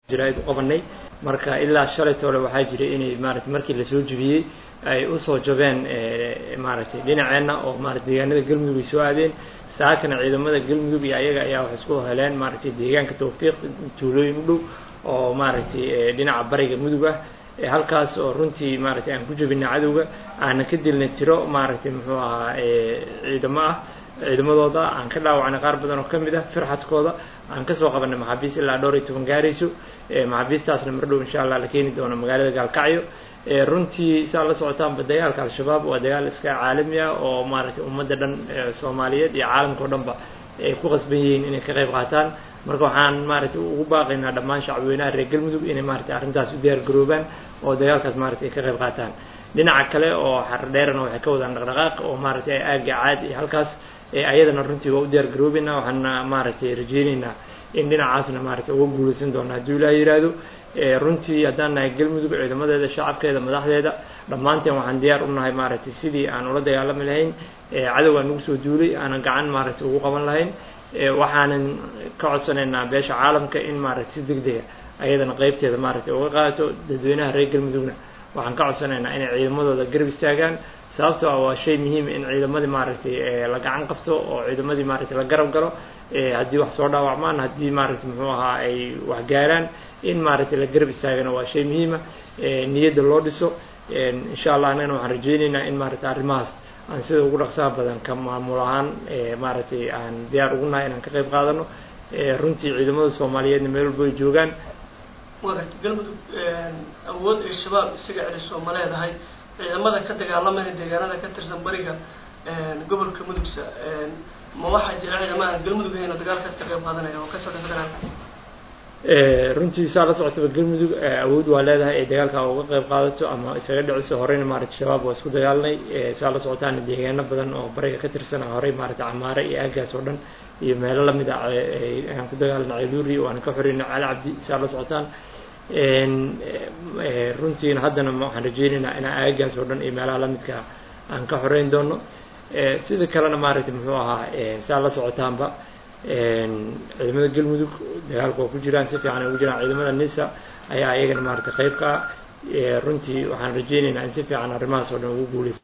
jiraid u qabanay marka ilaa shalayta hore waxaa jiray inay maarata markii lasoo jebiyey ay usoo jabeen maaragtay dhinaceenna oo maarata deegaanada galmudug ay soo aadeen saakana ciidamada galmudug iyo ayaga ayaa waxay isku heleen maaragtay deegaanka tawfiiq tuulooyin u dhow oo maaragtay dhinaca bariga mudug ah halkaas oo runtii maaragtay aan ku jebinay cadowga aana ka dilnay tiro maaragtay muxuu ahaa ciidamo ah ciidamadooda aan ka dhaawacnay qaar badan oo ka mid ah firxadkooda aan kasoo qabanay maxaabiis ilaa dhowr iyo toban gaarayso maxaabiistaasna mar dhow insha allah la keeni doono magaalada gaalkacyo runtii saa la socotaanba dagaalka al-shabaab waa dagaal iska caalami ah oo maaragtay ummadda dhan soomaaliyeed iyo caalamka o dhanba ay ku qasban yihiin inay ka qayb qaataan marka waxaan maaragtay ugu baaqaynaa dhammaan shacbweynaha reer galmudug inay maaragtay arrintaas u diyaar garoobaan oo dagaalkaas maaragtay ka qayb qaataan dhinaca kale oo xardheerana waxay ka wadaan dhaqdhaqaaq oo maaragtay aaga caad iyo halkaas ayadana runtii waa u diyaar garoobeynaa waxaana maaragtay rajeyneynaa in dhinacaasna maaragtay uga guulaysan doona hadduu ilaah yihahdo runtii haddaan nahay galmudug ciidamadeeda shacabkeeda madaxdeeda dhammaanteen waxaan diyaar u nahay maaragtay sidii aan ula dagaalami lahayn cadow aan nagu soo duulay aanan gacan maaragtay ugu qaban lahayn waxaanan ka codsanaynaa beesha caalamka in maaragtay si deg dega ayadana qeybteeda maaragtay uga qaato dadweynaha reer galmudugna waxaan ka codsanaynaa inay ciidamadooda garab istaagaan sababtoo ah waa shay muhiima in ciidamadii maaragtay la gacan qabto oo ciidamadii maaragtay la garab galo haddii wax soo dhaawacmaan haddii maaragtay muxuu ahaa ay wax gaaraan in maaragtay la garab istaagana waa shay muhiima niyadda loo dhiso insha allah annagana waxaan rajeyneynaa in maaragtay arrimahaas aan sida ugu dhaqsaha badan ka maamul ahaan maaragtay aan diyaar ugu nahay inaan ka qayb qaadano runtii ciidamada soomaaliyeedna meel walba ay joogaan galmudug awood ay shabaab isaga celiso ma leedahay ciidamada ka dagaalamayna deegaanada ka tirsan bariga gobolka mudugsa ma waxaa jira ciidamada galmudug ahayn oo dagaalkaas ka qayb qaadanaya oo ka socda federaalka runtii saa la socotaba galmudug awood waa leedahay ay dagaalka uga qayb qaadato ama isaga dhiciso horeyna maaragtay shabaab waa isku dagaalnay saa la socotaana deegaano badan oo bariga ka tirsan horey maaragtay camaare iyo aagaas oo dhan iyo meelo lamid ah aan ku dagaalanay celuuri waana ka xoreynay cali cabdi saa la socotaan runtiina haddana waxaan rajeyneynaa inaan aagaas oo dhan iyo meelaha lamidka aan ka xoreyn doono sida kalena maaragtay muxuu ahaa saa la socotaanba ciidamada galmudug dagaalka waa ku jiraan si fiican ay ugu jiraan ciidamada nisa ayaa iyagana maaragtay qayb ka ah runtii waxaan rajeyneynaa in si fiican arrimahaas oo dhan ugu guuleysa